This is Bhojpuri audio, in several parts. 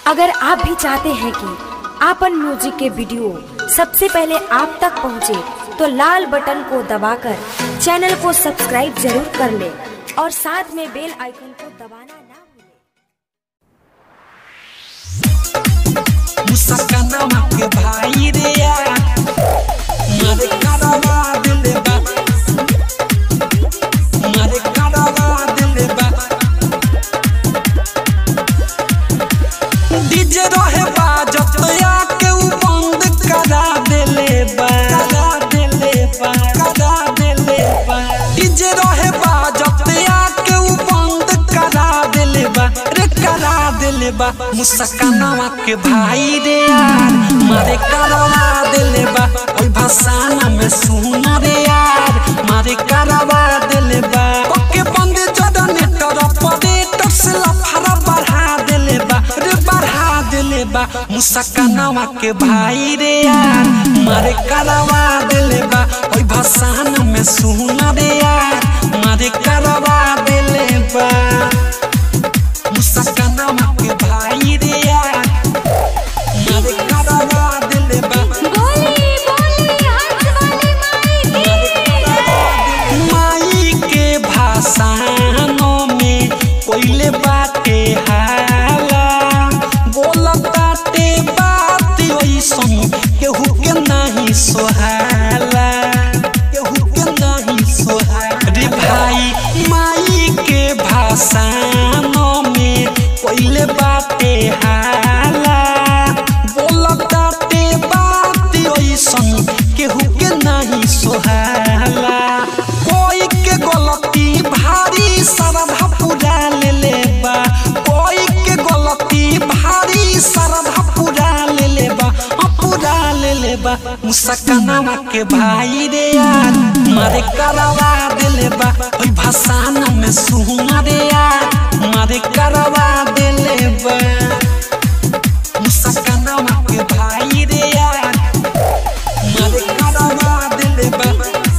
अगर आप भी चाहते हैं कि आपन म्यूजिक के वीडियो सबसे पहले आप तक पहुंचे, तो लाल बटन को दबाकर चैनल को सब्सक्राइब जरूर कर ले और साथ में बेल आइकन को दबाना ना भूलें। मुसकनवा के भाई रे यार मारे करवा दिल बा मारे करवा दिल बा डीजे रहे बाजत आके उ बंद करा देले बा करा देले बा करा देले बा डीजे रहे बाजत आके उ बंद करा देले बा रे करा देले बा मुसकनवा के भाई रे यार मारे करवा देले बा ओई भाषाना में सुन रे यार मारे करवा देले बा ओके बंद जदन तरफ दे टक्स लफड़ा बढ़ा देले बा रे बढ़ा देले बा मुसकनवा के भाई रे यार मारे करवा देले बा ओई भाषाना में सुन रे यार मारे करवा देले बा मुसकनवा के भाई रे यार मारे करवा देले बा माई के भाषानों में कोइले बाटे हाला बोलताटे बात ओइसन केहू के नहीं सोहाला केहू के नहीं सोहाला रे भाई माई के भाषानों में कोइले बाटे हाला बोलताटे बात ओइसन केहू के नहीं सोहाला कोई के गलती भारी सरधा पूरा ले ले बा कोई के गलती भारी सरधा पूरा ले ले बा हाँ, पूरा ले ले बा मुसकनवा के भाई रे यार मारे करवा देले बा ओई भाषाना में सुन रे यार मारे करवा देले बा मुसकनवा के भाई रे यार मारे करवा देले बा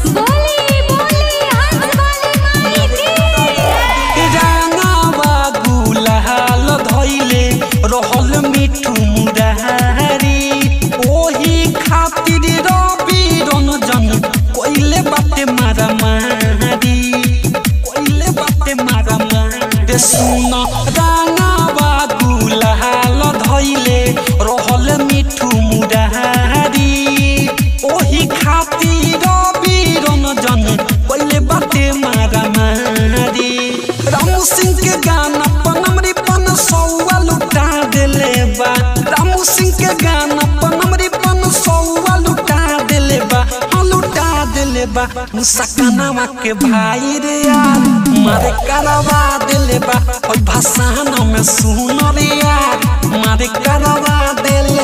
रानावा गुलाल धइले रहल मिठू मुरारी ओही खातिर रवि रंजन कोइले बाटे मारा मारी कोइले बाटे मारा मारी सुन रानावा गुलाल धइले रहल मिठू मुरारी ओही खातिर रवि रंजन कोइले बाटे मारा मारी रामू सिंह के गाना पनमरी पन सौवा लुटा देले बा रामू सिंह के गाना पनमरी पन सौवा लुटा देले बा हाँ लुटा देले बा मुसकनवा के भाई रे यार मारे करवा देले बा ओई भाषाना में सुन रे यार मारे करवा देले